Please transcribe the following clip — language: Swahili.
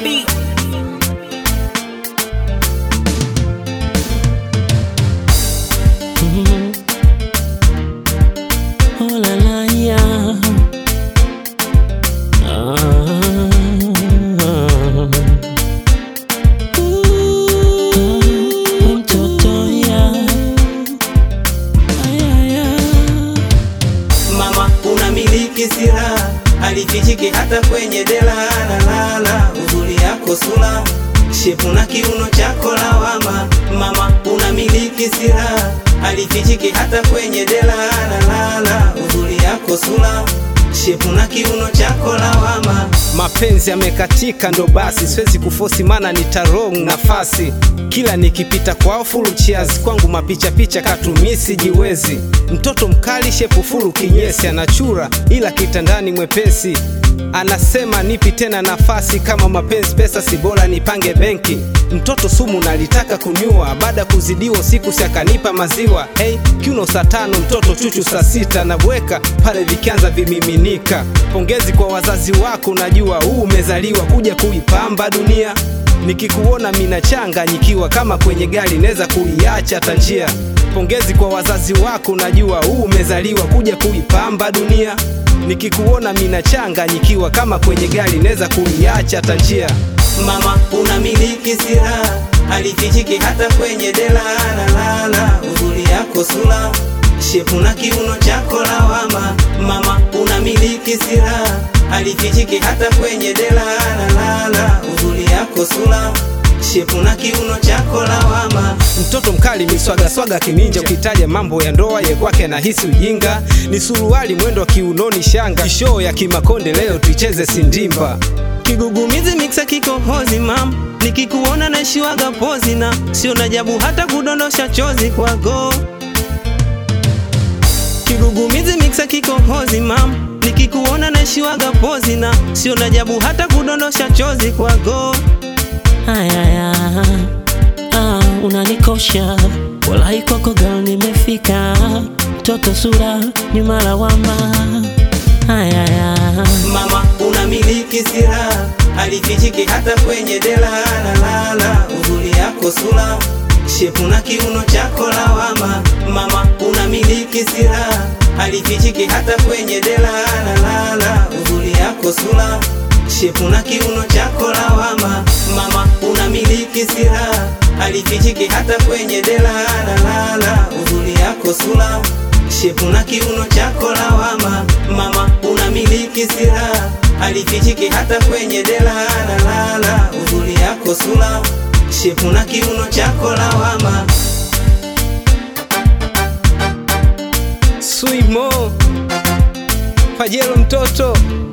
beat. Oh la la yeah. Ah. Ooh, mtoto yeah. Ay, ay, ay. Mama unamiliki silaha, alifichiki hata kwenye dela. Lalala, uzuri yako sura, shepu na kiuno chako lawama. Mama unamiliki silaha, alifichiki hata kwenye dela. Lalala, uzuri yako sura, shepu na kiuno chako lawama. mapenzi yamekatika, ndo basi siwezi kufosi, mana nitarong nafasi kila nikipita kwao fulu cheers kwangu mapicha picha katumisi jiwezi mtoto mkali shepu fulu kinyesi anachura ila kitandani mwepesi anasema nipi tena nafasi kama mapenzi pesa si bora nipange benki mtoto sumu nalitaka kunyua baada kuzidiwa siku si akanipa maziwa hey, kiuno saa tano mtoto chuchu saa sita nabweka pale vikianza vimiminika pongezi kwa wazazi wako najua huu umezaliwa kuja kuipamba dunia nikikuona mina changanyikiwa kama kwenye gari naweza kuiacha hata njia pongezi kwa wazazi wako najua huu umezaliwa kuja kuipamba dunia nikikuona mina changanyikiwa kama kwenye gari naweza kuiacha hata njia Mama unamiliki silaha, alifichiki hata kwenye dela. Lalala, uzuri yako sura, shepu na kiuno chako lawama. Mama unamiliki silaha, alifichiki hata kwenye dela. Lalala, uzuri yako sura, shepu na kiuno chako lawama. mtoto mkali miswagaswaga kininja ukitaja mambo ya ndoa ye kwake nahisi ujinga ni suruali mwendo wa kiunoni shanga shoo ya kimakonde leo tuicheze sindimba Kigugumizi miksa kikohozi mam, nikikuona naishiwaga pozi na sio najabu hata kudondosha chozi kwako. Kigugumizi miksa kikohozi mam, nikikuona naishiwaga pozi na sio najabu hata kudondosha chozi kwako. Ay, ay, ay. Ah, unanikosha walai kwako girl nimefika toto sura nyuma lawama Ay, ay, ay. Mama unamiliki silaha, alifichiki hata kwenye dela. Lalala, uzuri yako sura, shepu na kiuno chako lawama. Mama unamiliki silaha, alifichiki hata kwenye dela. Lalala, uzuri yako sura, shepu na kiuno chako lawama. Mama unamiliki silaha, alifichiki hata kwenye dela. Lalala, uzuri yako sura shepu na kiuno chako lawama. Mama unamiliki silaha, alifichiki hata kwenye dela. Lalala, uzuri yako sura, shepu na kiuno chako lawama. swimo pajelo mtoto